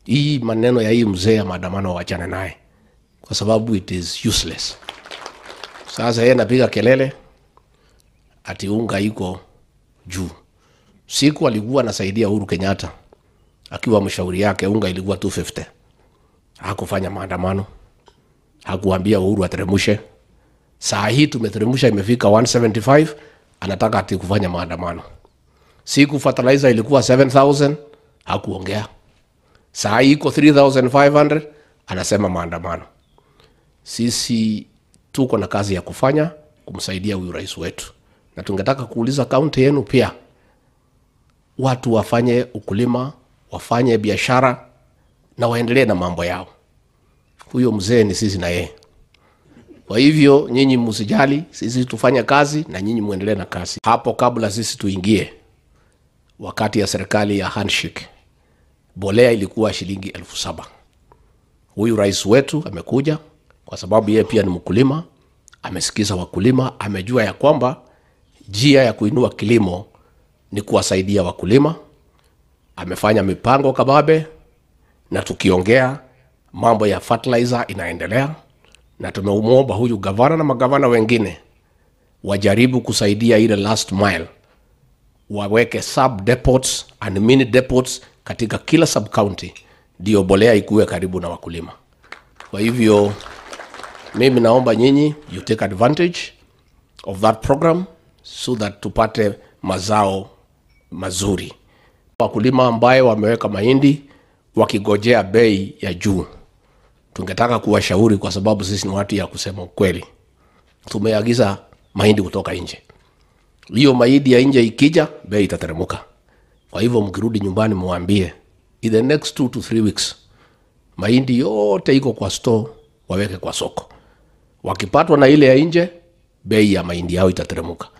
hii maneno ya hii mzee ya maandamano wachane naye kwa sababu it is useless sasa yeye anapiga kelele ati unga iko juu siku alikuwa anasaidia uhuru kenyatta akiwa mshauri yake unga ilikuwa 250 hakufanya maandamano hakuambia uhuru ateremushe saa hii tumeteremusha imefika 175 anataka ati kufanya maandamano siku fertilizer ilikuwa 7000 hakuongea saa hii iko 3500 anasema maandamano sisi tuko na kazi ya kufanya kumsaidia huyu rais wetu na tungetaka kuuliza kaunti yenu pia watu wafanye ukulima wafanye biashara na waendelee na mambo yao huyo mzee ni sisi na yeye kwa hivyo nyinyi msijali sisi tufanye kazi na nyinyi muendelee na kazi hapo kabla sisi tuingie wakati ya serikali ya handshake bolea ilikuwa shilingi elfu saba huyu rais wetu amekuja kwa sababu yeye pia ni mkulima amesikiza wakulima amejua ya kwamba njia ya kuinua kilimo ni kuwasaidia wakulima amefanya mipango kababe na tukiongea mambo ya fertilizer inaendelea na tumemwomba huyu gavana na magavana wengine wajaribu kusaidia ile last mile waweke sub depots and mini depots katika kila sub county ndio bolea ikuwe karibu na wakulima kwa hivyo mimi naomba nyinyi you take advantage of that program so that tupate mazao mazuri wakulima ambaye wameweka mahindi wakigojea bei ya juu tungetaka kuwashauri kwa sababu sisi ni watu ya kusema ukweli tumeagiza mahindi kutoka nje hiyo mahindi ya nje ikija bei itateremuka kwa hivyo mkirudi nyumbani mwambie in the next two to three weeks mahindi yote iko kwa store waweke kwa soko wakipatwa na ile ya nje bei ya mahindi yao itateremuka